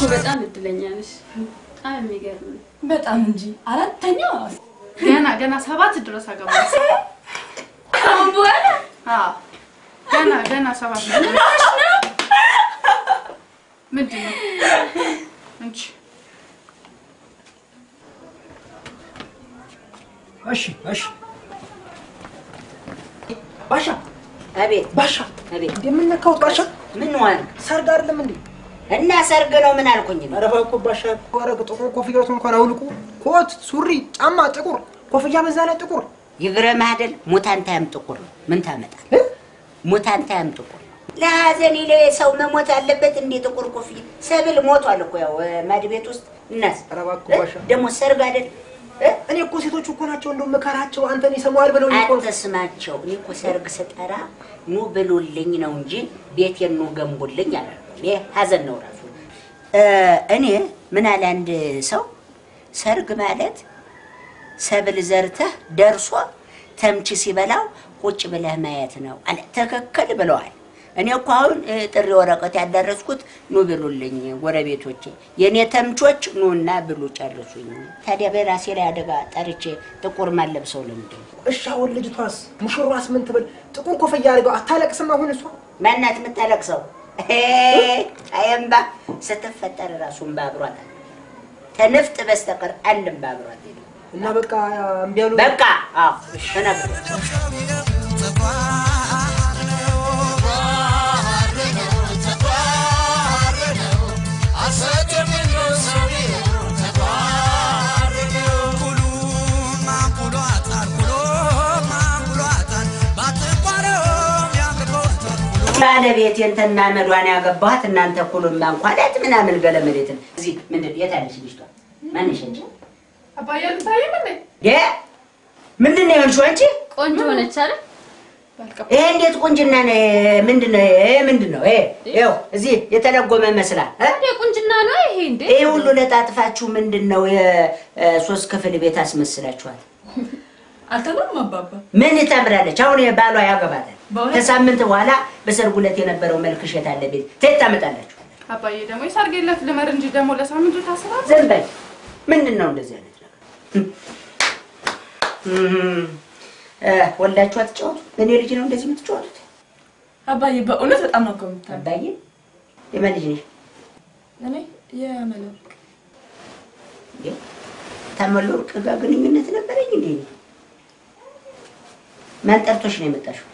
በጣም እድለኛ ነሽ። በጣም የሚገርም ነው። በጣም እንጂ አራተኛ ገና ገና ሰባት ድረስ አገባለሁ። አሁን በኋላ አዎ ገና ገና ሰባት ነው። ምንድን ነው እንቺ እሺ እሺ ባሻ አቤት ባሻ አቤት እንደምነካው ባሻ ምን ዋል ሰርግ አይደለም እንዴ? እና ሰርግ ነው ምን አልኩኝ ነው ኧረ እባክዎ ባሻ ኧረ ጥቁር ኮፍያዎት እንኳን አውልቁ። ኮት፣ ሱሪ፣ ጫማ ጥቁር፣ ኮፍያ በዛ ላይ ጥቁር። ይግረምህ አይደል ሙታንታያም ጥቁር ነው ምን ታመጣል ሙታንታያም ጥቁር ነው ለሀዘን ይለ ሰው መሞት አለበት እንዴ ጥቁር ኮፍያ ሰብል ሞቷል እኮ ያው ማድ ቤት ውስጥ እናስ ኧረ እባክዎ ባሻ ደግሞ ሰርግ አይደል እ? እኔ እኮ ሴቶቹ እኮ ናቸው እንደው ምከራቸው አንተን ይሰማዋል ብለው እኮ አትስማቸው እኔ እኮ ሰርግ ስጠራ ኑ ብሉልኝ ነው እንጂ ቤቴን ኑ ገንቡልኝ አላልኩም ይሄ ሀዘን ነው ራሱ እ፣ እኔ ምን አለ አንድ ሰው ሰርግ ማለት ሰብል ዘርተህ ደርሶ ተምች ሲበላው ቁጭ ብለህ ማየት ነው አለ ትክክል ብለዋል እኔ እኮ አሁን እ፣ ጥሪ ወረቀት ያዳረስኩት ኑ ብሉልኝ ጎረቤቶቼ የእኔ ተምቾች ኑና ብሉ ጨርሱኝ ታዲያ በራሴ ላይ አደጋ ጠርቼ ጥቁር ማለብሰው ለምንድን ነው እሺ አሁን ልጅቷስ ሙሽሯስ ምን ትበል? ጥቁር ኮፍያ አድርገው አታለቅስም? አሁን እሷ ማናት የምታለቅሰው? አየምባ ስትፈጠር ራሱ እምባ አብሯት አለ። ከንፍጥ በስተቀር አንድ እምባ አብሯት የለም። እና በቃ እምቢ አሉ። በቃ አዎ ተነግሯል። ባለቤት የንተና መዷን ያገባኋት እናንተ ኩሉን ማንኳላት ምናምን ገለመሌትን እዚህ ምንድን የት አለች ልጅቷ? ማንሽ እንጂ አባዬ አልታየም እንዴ? የ ምንድን ነው የሆንሽው አንቺ? ቆንጆ ሆነች አይደል? ይሄ እንዴት ቁንጅና ነው? ምንድን ነው ይሄ? ምንድን ነው ይሄ? ይኸው እዚህ የተለጎመ መስላል እ? እንደ ቁንጅና ነው ይሄ እንዴ? ይሄ ሁሉ ለጣጥፋችሁ ምንድን ነው የሶስት ክፍል ቤት አስመስላችኋል? አልተምርም አባባ ምን ታምራለች? አሁን ባሏ ያገባታል። በእውነት? ከሳምንት በኋላ በሰርጉ ዕለት የነበረው መልክሽ የት አለ ቤት ትሄድ ታመጣላችሁ? አባዬ ደግሞ የሰርግ የለት ልመር እንጂ ደግሞ ለሳምንቱ ታስባል። ዝም በይ። ምንድን ነው እንደዚህ አይነት ነገር? እም፣ እ፣ ወልዳችሁ አትጫወቱ? በእኔ ልጅ ነው እንደዚህ የምትጫወቱት? አባዬ በእውነት በጣም ነው ከምታ አባዬ የማን ልጅ ነሽ? እኔ የመለክ እንዴ? ታመሎ ወርቅ ጋር ግንኙነት ነበረኝ እንዴ? ማን ጠርቶሽ ነው የመጣሽው?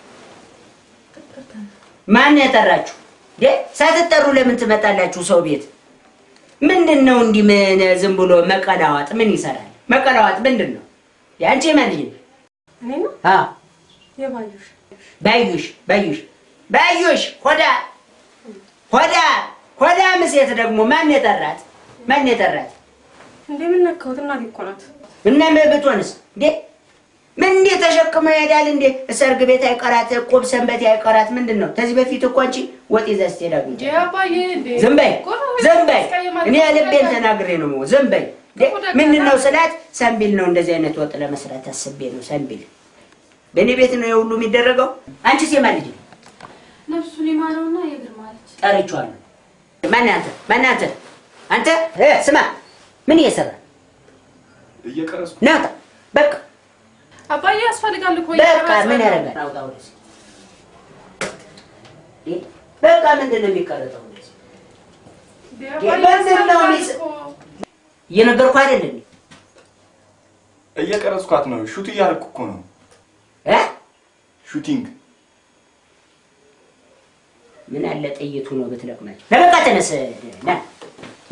ማን ነው የጠራችሁ? እንዴ ሳትጠሩ ለምን ትመጣላችሁ ሰው ቤት? ምንድን ነው እንዲህ ምን ዝም ብሎ መቀላዋጥ ምን ይሰራል? መቀላዋጥ ምንድን ነው? የአንቺ የማን ልጅ ነው? እኔ ነው አዎ የባዩሽ ባዩሽ ባዩሽ ባዩሽ ሆዳ ሆዳ ሆዳ ምሴት ደግሞ ማን የጠራት? ማን የጠራት? እንደምን ነካሁት እናቴ እኮ ናት እና ብትሆንስ እንዴ ምን እንዴ ተሸክመው ይሄዳል እንዴ? ሰርግ ቤት አይቀራት፣ ቁብ ሰንበቴ አይቀራት። ምንድን ነው ከዚህ በፊት እኮ አንቺ ወጥ ይዘሽ ትሄዳለሽ። እንዴ አባዬ እንዴ ዝም በይ ጎረቤት ዝም በይ። ያስቀይማል። እኔ ልቤን ተናግሬ ነው የምወ- ዝም በይ። እንዴ ምንድን ነው ስላት ሰንቢል ነው እንደዚህ አይነት ወጥ ለመስራት አስቤ ነው ሰንቢል። በእኔ ቤት ነው የሁሉ የሚደረገው። አንቺስ የማን ልጅ ነው? ነፍሱን ይማረውና የግርማ ልጅ ጠርቼዋለሁ። ማን አንተ? ማን አንተ? አንተ እ ስማ ምን እየሰራ እየቀረስኩ ናውጣ በቃ አባዬ ያስፈልጋል እኮ በቃ እየቀረጸ ምን ነው። ያደርጋል? አውጣ ወደዚህ። እንዴ፣ በቃ ምንድን ነው የሚቀረጠው? እንደዚህ እንዴ አባዬ ምንድን ነው ያስፈልጋል የሚስ- እኮ። እየነገርኩህ አይደል እንዴ? እየቀረስኳት ነው። ሹት እያደረኩ እኮ ነው። እ ሹቲንግ ምን አለ ጥይቱ ነው ብትለቅማቸው። ለበቃ ተነስ፣ ና ና።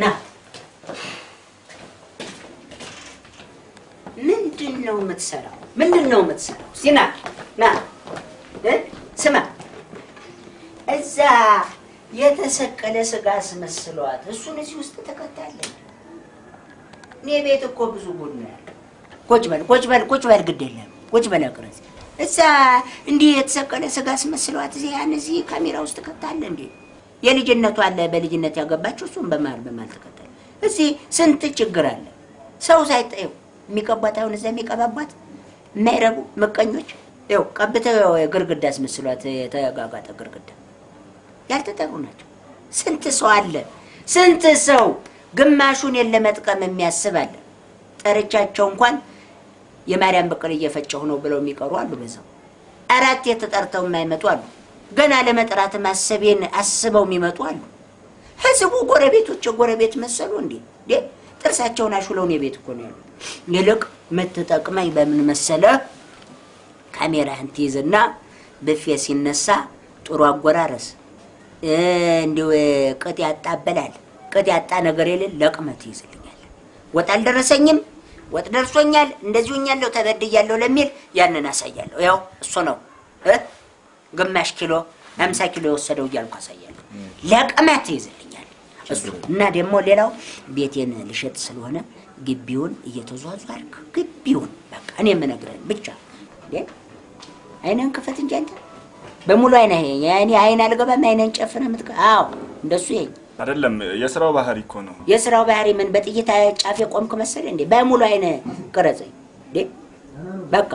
ምንድን ነው የምትሰራው? ምንድን ነው የምትሰራው? እስኪ ና ና እ ስማ እዛ የተሰቀለ ስጋ አስመስሏት እሱን እዚህ ውስጥ ተከታለን። እኔ ቤት እኮ ብዙ ጉድ ነው ያለው። ቁጭ በል ቁጭ በል ቁጭ በል፣ ግድ የለም ቁጭ በል አቅረጽ። እዛ እንዲህ የተሰቀለ ስጋ አስመስሏት እዚህ ያን እዚህ ካሜራ ውስጥ ከታለ እንዴ? የልጅነቱ አለ በልጅነት ያገባችው እሱም በመሀል በመሀል ተከታለ። እዚህ ስንት ችግር አለ። ሰው ሳይጠየው የሚቀቧት አሁን እዛ የሚቀባቧት የማይረቡ ምቀኞች ይኸው ቀብተው ግርግዳ አስመስሏት የተጋጋጠ ግርግዳ ያልተጠሩ ናቸው። ስንት ሰው አለ፣ ስንት ሰው ግማሹን ለመጥቀም የሚያስብ አለ። ጠርቻቸው እንኳን የማርያም በቀል እየፈጨሁ ነው ብለው የሚቀሩ አሉ። በዛው አራት የተጠርተው የማይመጡ አሉ። ገና ለመጥራት ማሰቤን አስበው የሚመጡ አሉ። ህዝቡ ጎረቤቶች የጎረቤት መሰሉ እንዴ? እንዴ ጥርሳቸውን አሹለውን የቤት እኮ ነው ያሉት። ይልቅ የምትጠቅመኝ በምን መሰለ? ካሜራህን ትይዝና ብፌ ሲነሳ ጥሩ አጎራረስ እንዲሁ ቅጥ ያጣበላል ቅጥ ያጣ ነገር የሌለ ለቅመት ይይዝልኛል። ወጥ አልደረሰኝም፣ ወጥ ደርሶኛል፣ እንደዚሁ ኛለሁ፣ ተበድያለሁ ለሚል ያንን አሳያለሁ። ያው እሱ ነው እ ግማሽ ኪሎ አምሳ ኪሎ የወሰደው እያልኩ አሳያለሁ። ለቅመት ይይዝልኛል እሱ እና ደግሞ ሌላው ቤቴን ልሸጥ ስለሆነ ግቢውን እየተዟዟርክ ግቢውን በቃ እኔ የምነግርህን ብቻ እንዴ አይነን ክፈት እንጂ አንተ በሙሉ አይነ ያኔ አይን አልገባም አይነን ጨፍነ ምትከ አዎ እንደሱ ይሄኝ አይደለም የስራው ባህሪ እኮ ነው። የስራው ባህሪ ምን በጥይት ጫፍ የቆምክ መሰለ እንዴ? በሙሉ አይነ ቅረጸኝ እንዴ በቃ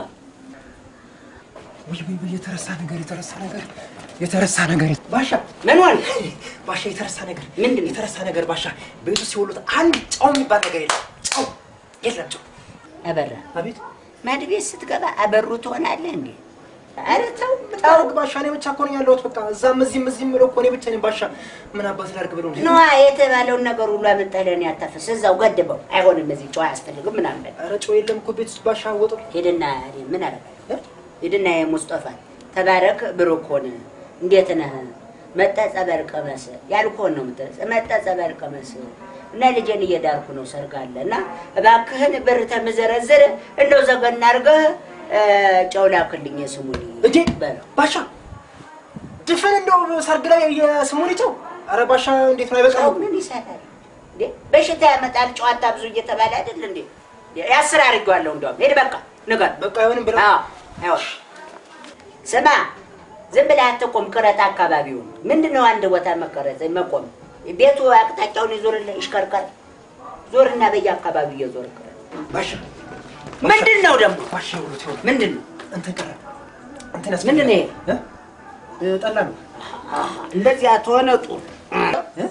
ውይ ውይ ውይ፣ የተረሳ ነገር የተረሳ ነገር የተረሳ ነገር ባሻ ምን ሆነ? ባሻ የተረሳ ነገር ምንድን ነው? የተረሳ ነገር ባሻ ቤቱ ሲወሉት አንድ ጨው የሚባል ነገር የለም። ጨው የለም። ጨው አበራ አቤት ማድ ቤት ስትገባ አበሩ ትሆናለህ እንዴ? ኧረ ተው ጨው ባሻ እኔ ብቻ እኮ ነኝ ያለሁት። በቃ እዛም እዚህም እዚህም ብለው እኮ እኔ ብቻ ነኝ ባሻ። ምን አባት ላድርግ ብለው እንዴ? ነዋ የተባለውን ነገር ሁሉ አመጣህ ለእኔ አታፈስ። እዛው ገድበው። አይሆንም፣ እዚህ ጨው አያስፈልግም ምናምን በል። ኧረ ጨው የለም እኮ ቤት ውስጥ ባሻ ወጡ ሂድና እኔ ምን አደርጋለሁ? ሂድና የሙስጠፋ ተባረክ ብሩክ ሆነ እንዴት ነህ? መጣ ጸበል ቀመስ ያልኩህን ነው የምትለው። መጣ ጸበል ቀመስ እና ልጄን እየዳርኩ ነው ሰርግ አለ እና እባክህን ብር ተምዘረዝር እንደው ዘገና አድርገህ እ፣ ጨው ላክልኝ የስሙኒ እንዴ በለው። ባሻ ድፍን እንደው ሰርግ ላይ የስሙኒ ጨው ኧረ ባሻ እንዴት ነው ጨው አይበቃም? ምን ይሰራል እንዴ? በሽታ ያመጣል ጨዋታ ብዙ እየተባለ አይደል እንዴ? ያስር አድርጌዋለሁ እንደውም ሄድ በቃ ንገር በቃ አይሆንም ብለው አዎ አዎ። ስማ ዝም ብለህ አትቆም፣ ቅረጥ አካባቢውን። ምንድን ነው አንድ ቦታ መቀረጽ መቆም? ቤቱ አቅጣጫውን ይዞርልህ፣ ይሽከርከር። ዞርና በየአካባቢው እየዞር ቅረጥ። ባሻ ምንድን ነው ደግሞ? ባሻ ይኸውልህ ይኸውልህ ምንድን ነው እንትን ቀረ እንትን ምንድን ነው ይሄ? እ? እ፣ ጠላ ነው እንደዚያ ተሆነ ጥሩ። እ?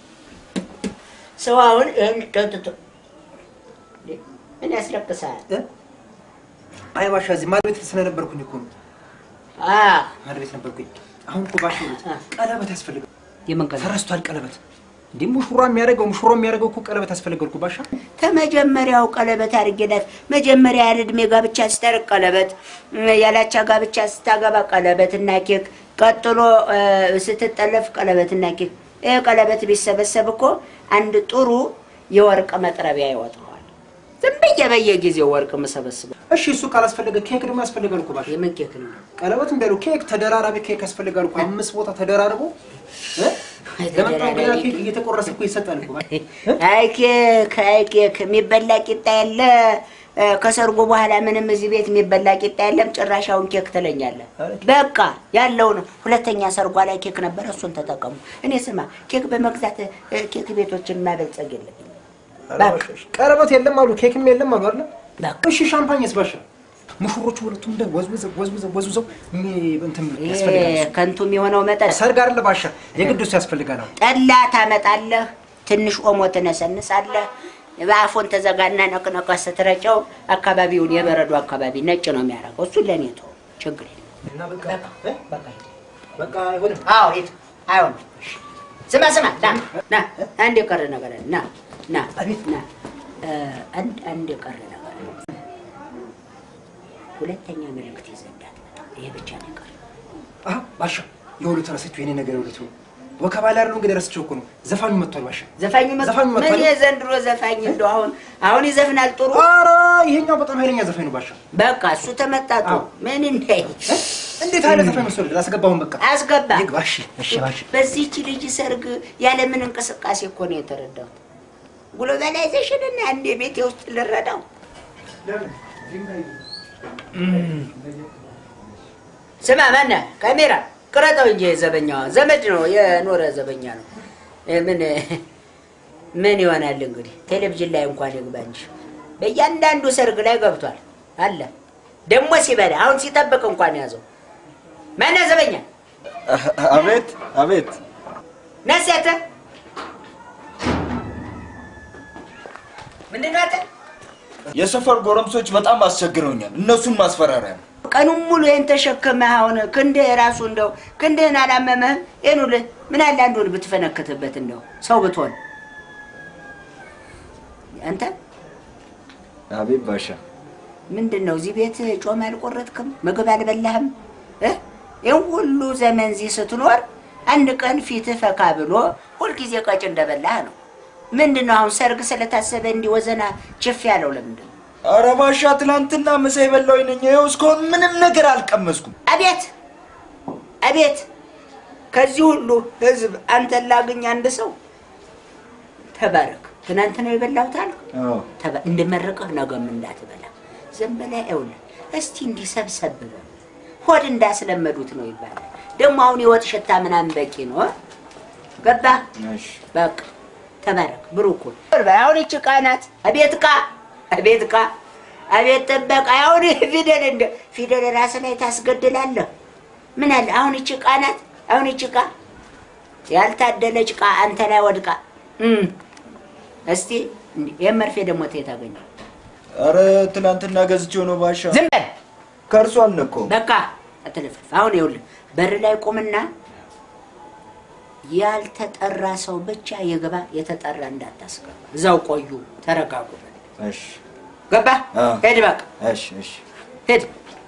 ሰው አሁን ይህን ጠጥቶ እንዴ፣ ምን ያስለቅሳል? እ? አይ ባሻ እዚህ ማድ ቤት ስለነበርኩኝ እኮ ነው አ ማድ ቤት ነበርኩኝ። አሁን እኮ ባሻ ይኸውልህ ቀለበት ያስፈልጋል። የምን ቀን ተረስቷል ቀለበት። እንዲህ ሙሽራ የሚያደርገው ሙሽሮ የሚያደርገው እኮ ቀለበት ያስፈልጋል እኮ ባሻ። ከመጀመሪያው ቀለበት አድርጌላት መጀመሪያ ያለ ዕድሜ ጋብቻ ስታርቅ ቀለበት፣ ያላቻ ጋብቻ ስታገባ ቀለበት እና ኬክ፣ ቀጥሎ እ፣ ስትጠለፍ ቀለበት እና ኬክ። ይህ ቀለበት ቢሰበሰብ እኮ አንድ ጥሩ የወርቅ መጥረቢያ ይወጣዋል። ዝም ብዬ በየጊዜው ወርቅ የምሰበስበው እሺ እሱ ካላስፈለገ ኬክ ደግሞ ያስፈልጋል እኮ ባሻ። የምን ኬክ ነው? ቀለበት እንዳሉ ኬክ ተደራራቢ ኬክ ያስፈልጋል እኮ አምስት ቦታ ተደራርቦ እ? ለመጣው እንግዳ ኬክ እየተቆረሰ እኮ ይሰጣል እኮ ባሻ። እ? አይ ኬክ አይ ኬክ የሚበላ ቂጣ የለ እ፣ ከሰርጉ በኋላ ምንም እዚህ ቤት የሚበላ ቂጣ የለም። ጭራሻውን ኬክ ትለኛለህ። ኧረ ኬክ- በቃ ያለው ነው። ሁለተኛ ሰርጓ ላይ ኬክ ነበረ፣ እሱን ተጠቀሙ። እኔ ስማ ኬክ በመግዛት እ፣ ኬክ ቤቶችን ማበልጸግ የለብኝም። ኧረ ባሻ፣ እሺ። ቀለበት የለም አሉ ኬክም የለም አሉ አይደል? በቃ እሺ ሻምፓኝስ ባሻ? ሙሽሮቹ ሁለቱም እንደ ወዝውዘው ወዝውዘው ወዝውዘው ሚ- እንትን ይሄ ያስፈልጋል። ከንቱ የሚሆነው መጠጥ ሰርግ አይደለ ባሻ? የግድ እሱ ያስፈልጋል። አሁን ጠላ ታመጣለህ፣ ትንሽ ኦሞ ትነሰንሳለህ። በአፎን ተዘጋና ነቅነቀ ስትረጨው አካባቢውን የበረዶ አካባቢ ነጭ ነው የሚያደርገው። እሱን ለእኔ ተው፣ ችግር የለም። እና በቃ እ? በቃ አይሆንም። አዎ ሂድ። አይሆንም። ስማ ስማ፣ ና ና፣ አንድ የቀረ ነገር አለ። ና ና አቤት። ና፣ እ፣ አንድ አንድ የቀረ ነገር አለ። ሁለተኛ መልእክት ይዘህ እንዳትመጣ። ይሄ ብቻ ነው የቀረ። አሀ ባሻ የሁሉ ተረሰችው የኔ ነገር የሁለቱ ወከባ ላይ አይደለም እንግዲህ ረስቼው እኮ ነው። ዘፋኙ መጥቷል ባሻ። ዘፋኙ መ- ዘፋኙ ምን መጥቷል። የዘንድሮ ዘፋኝ እንደው አሁን አሁን ይዘፍናል ጥሩ ኧረ ይሄኛው በጣም ኃይለኛ ዘፋኝ ነው ባሻ። በቃ እሱ ተመጣጡ አዎ። ምን እንዳይ እንዴት አይነት ዘፋኝ መስሎህ አስገባሁን በቃ አስገባ። ይግባ። እሺ እሺ ባሻ በዚህች ልጅ ሰርግ ያለምን እንቅስቃሴ እኮ ነው የተረዳሁት። ግሎባላይዜሽን እና አንድ ቤቴ ውስጥ ልረዳው ስማ፣ ማነህ ካሜራ ቅረጠው እንጂ ዘበኛዋ ዘመድ ነው የኖረ ዘበኛ ነው። እ ምን ምን ይሆናል እንግዲህ ቴሌቪዥን ላይ እንኳን ይግባ እንጂ በእያንዳንዱ ሰርግ ላይ ገብቷል አለ። ደግሞ ሲበላ አሁን ሲጠብቅ እንኳን ያዘው። ማነህ ዘበኛ? አቤት አቤት። ነሴተ ምንድን ነው አንተ? የሰፈር ጎረምሶች በጣም አስቸግረውኛል። እነሱን ማስፈራሪያ ነው። ቀኑን ሙሉ ይህን ተሸክመህ አሁን ክንድህ ራሱ እንደው ክንድህን አላመመህም? ይህን ሁሉ ምን አለ አንዱን ብትፈነክትበት እንደው ሰው ብትሆን አንተ አቤት ባሻ። ምንድን ነው እዚህ ቤት ጮማ አልቆረጥክም? ምግብ አልበላህም? እ? ይህን ሁሉ ዘመን እዚህ ስትኖር አንድ ቀን ፊትህ ፈካ ብሎ ሁልጊዜ ቀጭ እንደበላህ ነው። ምንድን ነው አሁን ሰርግ ስለታሰበ እንዲህ ወዘና ችፍ ያለው ለምንድን ነው? ኧረ ባሻ ትናንትና ምሳ የበላሁኝ ነኝ። ይኸው እስካሁን ምንም ነገር አልቀመስኩም። አቤት አቤት! ከዚህ ሁሉ ህዝብ አንተን ላግኝ አንድ ሰው ተባረክ። ትናንት ነው የበላሁት አልክ። ተባ- እንድመርቅህ ነገም እንዳትበላ ዝም ብለህ ይኸውልህ፣ እስቲ እንዲህ ሰብሰብ በል። ሆድ እንዳስለመዱት ነው ይባላል። ደግሞ አሁን የወጥ ሽታ ምናምን በቂ ነው። እ? ገባህ? እሺ በቃ ተባረክ፣ ብሩክ ሁን። አሁን ይህች ዕቃ ናት። አቤት ዕቃ፣ አቤት ዕቃ፣ አቤት ጥበቃ። አሁን ፊደል እንደ ፊደል ራስ ላይ ታስገድላለህ። ምን አለ አሁን ይህች ዕቃ ናት። አሁን ይህች ዕቃ ያልታደለች ዕቃ አንተ ላይ ወድቃ እም። እስቲ እንዲህ ይህን መርፌ ደግሞ ተየት አገኘው? ኧረ ትናንትና ገዝቼው ነው ባሻ። ዝም በል ከእርሱ አልነካውም። በቃ አትለፍልፍ። አሁን ይኸውልህ በር ላይ ቁምና ያልተጠራ ሰው ብቻ ይግባ፣ የተጠራ እንዳታስገባ። እዛው ቆዩ፣ ተረጋጉ። እሺ ገባ? አዎ። ሄድ በቃ እሺ እሺ። ሄድ።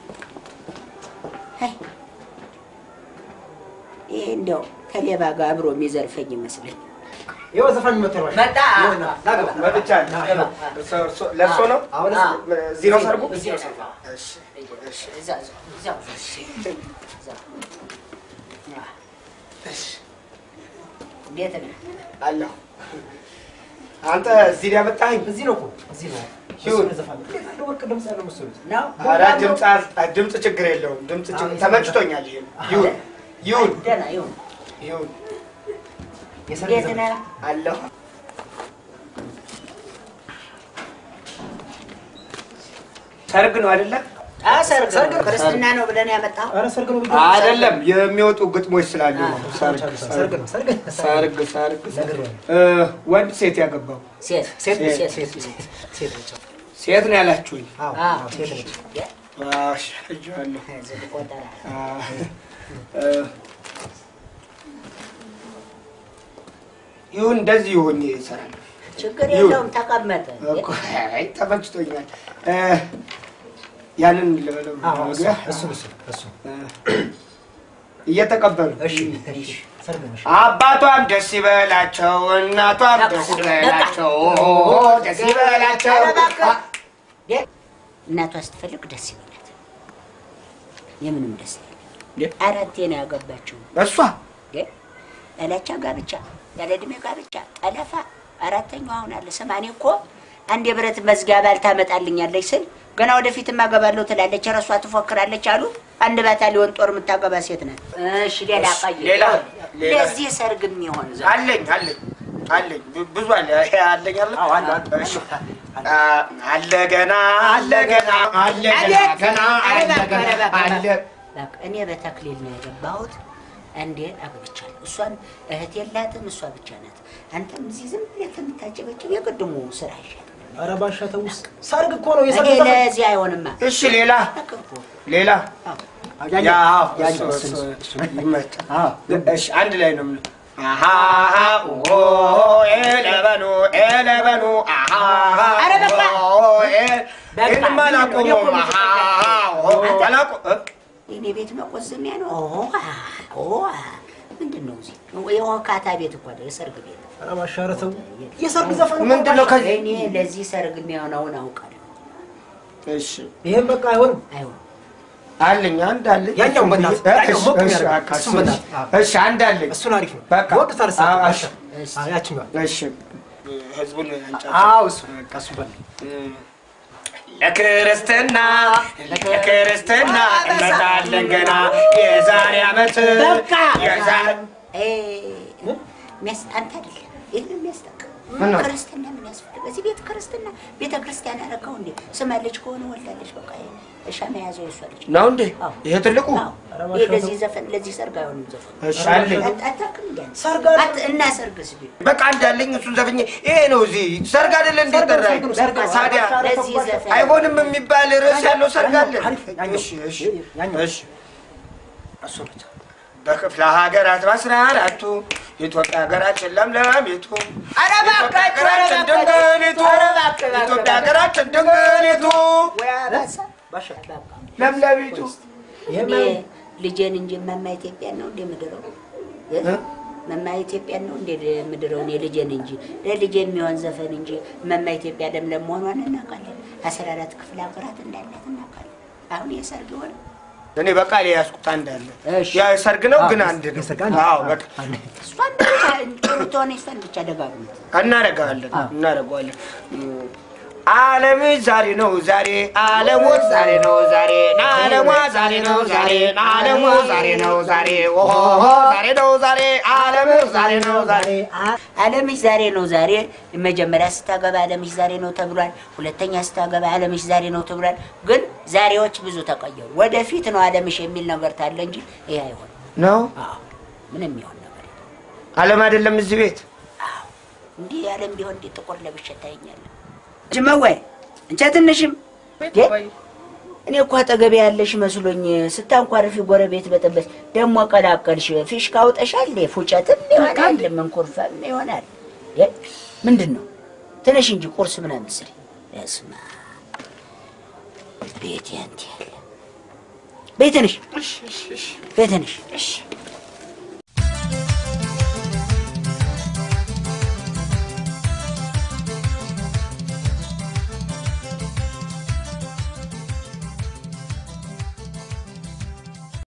ሄይ፣ ይሄ እንደው ከሌባ ጋር አብሮ የሚዘርፈኝ ይመስለኝ። ይኸው ዘፋኝ መጥቷል። ባሻ። መጣ። ይኸውና፣ ና ግባ። መጥቻለሁ። ለእርሶ ነው? አሁን እዚህ ነው ሰርጉ? እዚህ ነው ሰርጉ። እዛ፣ እዛ፣ እዛው፣ እዛው። እንዴት ነህ? አለሁ። አንተ እዚህ ላይ ያመጣኸኝ? እዚህ ነው እኮ እዚህ ነው። ይሁን። እሱ ዘፋኝ እንዴት ያለ ወርቅ ድምፅ ያለው መሰሉት። ነው ኧረ ድምፅ አ- ድምፅ ችግር የለውም። ድምፅ ችግር ተመችቶኛል። ይሄ ይሁን ይሁን ደህና ይሁን። ይሁን የሰርግ እንዴት ዘፈን ነህ? አለሁ። ሰርግ ነው አይደለ? አ ሰርግ ነው። ሰርግ ነው። ክርስትና ነው ብለን ያመጣው ኧረ ሰርግ ነው ብዬ አይደለም የሚወጡ ግጥሞች ስላሉ ነው። ሰርግ ሰርግ ነው ሰርግ ሰርግ ሰርግ ነግሬዋለሁ። እ፣ ወንድ ሴት ያገባው ሴት ሴት ነች ሴት ሴት ሴት ሴት ነች። ሴት ነው ያላችሁኝ? አዎ አዎ። አዎ፣ ሴት ነች። እሺ፣ አይቼዋለሁ። ዝም ቆጠራ አ፣ እ፣ ይሁን እንደዚህ ይሁን ይሰራል። ችግር ይሁን። የለውም። ተቀመጠ እኮ አይ ተመችቶኛል። እ፣ ያንን ልበለው አዎ እሱ መግቢያ? እሱ እሱ እሱ እ፣ እየተቀበሉ እሺ እሺ ሰርግ ነው እሺ አባቷም ደስ ይበላቸው፣ እናቷም ደስ ይበላቸው፣ ደስ ይበላቸው። ኧረ እባክህ። ዴ- እናቷ ስትፈልግ ደስ ይበላት። የምንም ደስ ይበላት። አራቴ ነው ያገባችው። እሷ ዴ፣ ያላቻ ጋብቻ፣ ያለ ዕድሜ ጋብቻ፣ ጠለፋ። አራተኛው አሁን አለ። ስማ እኔ እኮ አንድ የብረት መዝጊያ ባል ታመጣልኛለች ስል ገና ወደፊትም አገባለሁ ትላለች፣ እረሷ ትፎክራለች አሉ። አንድ ባታሊዮን ጦር የምታገባ ሴት ናት። እሺ ሌላ ቆይ ሌላ ሌላ ለዚህ ሰርግ የሚሆን ዘ አለኝ አለኝ አለኝ ብ- ብዙ አለ አለኝ አለ አዎ አለ አለ እሺ አ፣ አለ ገና አለ ገና አለ ገና አቤት! ገና ኧረ አለ እባክህ፣ ገና ኧረ እባክህ፣ አለ በቃ እኔ በተክሊል ነው የገባሁት። አንዴ አግብቻለሁ። እሷን እህት የላትም፣ እሷ ብቻ ናት። አንተም እዚህ ዝም ብለህ ከምታጨበጭብ የቅድሙ ስራ ይሻል። ኧረ ባሻ ተውስ ሰርግ እኮ ነው የሰርግ እኔ ዘፈን ለዚህ አይሆንማ። እሺ ሌላ ነገርኩህ። ሌላ ያኛው ያ አዎ፣ ያኛው እሱ- እሱ እሱ- እሱ ይመጣ አዎ እሺ አንድ ላይ ነው የምለው። አሃሃ ኦ ኤለበኑ ኤለበኑ አሃሃ ኧረ በቃ! ኦ ኤ በቃ! ይህንማ አላቆመውም። አሃሃ ኦ አላቆ እ? የእኔ ቤት መቆዘሚያ ነው። ኦ ኦ ምንድን ነው እዚህ የወካታ ቤት እኮ አይደል፣ የሰርግ ቤት። ኧረ ባሻ ኧረ ተው የሰርግ ዘፈን እኮ ምንድን ነው ከዚህ እኔ ለዚህ ሰርግ የሚሆነውን አውቃለሁ። እሺ ይሄን በቃ አይሆንም አይሆን አለኝ አንድ አለኝ ያኛውን በእናትህ፣ እ? ያኛውን እሺ፣ ሞቅ እሺ፣ የሚያደርግ፣ በቃ እሱን እሱ- በእናትህ፣ አዎ። እሺ አንድ አለኝ እሱን አሪፍ ነው በቃ ወቅት ታርሳ አዎ፣ ባሻ እሺ። አዎ ያችኛዋ እሺ ህዝቡን አንጫ አዎ እሱ በቃ እሱ በል ለክርስትና ለክርስትና እንመጣለን ገና የዛሬ ዓመት በቃ! የዛሬ እ፣ የሚያስ- አንተ አይደለም ይህን የሚያስጠቅ ምነው? ክርስትና ምን ያስፈልግ? እዚህ ቤት ክርስትና ቤተ ክርስቲያን ያረከው እንዴ? ስማ ልጅ ከሆነ ወላለች። በቃ እሻ መያዘው የሷ ልጅ ነው እንዴ? አዎ። ይሄ ትልቁ አዎ። ይሄ ለዚህ ዘፈን ለዚህ ሰርግ አይሆንም ዘፈን እሺ አለኝ። አት- አታውቅም እንዴ? ሰርግ አት- እና ሰርግስ ቢሆን በቃ እንዳለኝ እሱን ዘፍኜ ይሄ ነው እዚህ ሰርግ አይደለ እንዴ ጠራኝ? ታዲያ ለዚህ ዘፈን አይሆንም የሚባል ርዕስ ያለው ሰርግ አለ? አሪፍ፣ ያኛው። እሺ እሺ ያኛው። እሺ እሱ ብቻ በክፍለ ሀገራት በአስራ አራቱ የኢትዮጵያ ሀገራችን ለምለሚቱ ኧረ የኢትዮጵያ እባካችሁ፣ ኧረ ሀገራችን እባካችሁ፣ ድንግሊቱ ኧረ እባክህ፣ እባክህ፣ የኢትዮጵያ ሀገራችን ድንግሊቱ ወይ አባሳ ባሻ በቃ ለምለሚቱ እኔ ልጄን እንጂ መማ ኢትዮጵያን ነው እንደ ምድረው መማ ኢትዮጵያን ነው እንደ ምድረው እኔ ልጄን እንጂ ለልጄ የሚሆን ዘፈን እንጂ መማ ኢትዮጵያ ለምለም መሆኗን እናውቃለን። አስራ አራት ክፍለ ሀገራት እንዳላት እናውቃለን። አሁን የሰርግ ሆነ እኔ በቃ ላይ ያዝኩት አንድ አለ እሺ። ያ ሰርግ ነው ግን አንድ ነው የሰርግ አንድ? አዎ በቃ እሷን ብቻ ጥሩ ትሆነ እሷን ብቻ ደጋግሙት። እናደርገዋለን እናደርገዋለን ዓለም ዛሬ ነው ዛሬ ዓለሞች ዛሬ ነው ዛሬ ናለሟ ዛሬ ነው ዛሬ ናለሟ ዛሬ ነው ዛሬ ኦሆ ዛሬ ነው ዛሬ ዓለም ዛሬ ነው ዛሬ አለምሽ ዛሬ ነው ዛሬ። መጀመሪያ ስታገባ አለምሽ ዛሬ ነው ተብሏል። ሁለተኛ ስታገባ አለምሽ ዛሬ ነው ተብሏል። ግን ዛሬዎች ብዙ ተቀየሩ። ወደፊት ነው አለምሽ የሚል ነገር ታለ እንጂ ይሄ አይሆንም። ነው አዎ ምንም የሚሆን ነገር የለም። ዓለም አይደለም እዚህ ቤት አዎ እንዲህ አለም ቢሆን እንዲህ ጥቁር ለብሼ ታየኛለህ። ጅመወይ እንቻ ትንሽም ቤት የ- ወይ እኔ እኮ አጠገቤ ያለሽ መስሎኝ ስታንኳርፊ ጎረቤት በጠበስ ደግሞ ቀላቀልሽ። ፊሽካ አውጠሻል። ፉጨትም ይሆናል መንኮርፋም ይሆናል። የ- ምንድን ነው ትንሽ እንጂ ቁርስ ምናምን ስሪ። ስማ ቤት ያንተ ያለ ቤትንሽ ቤትንሽ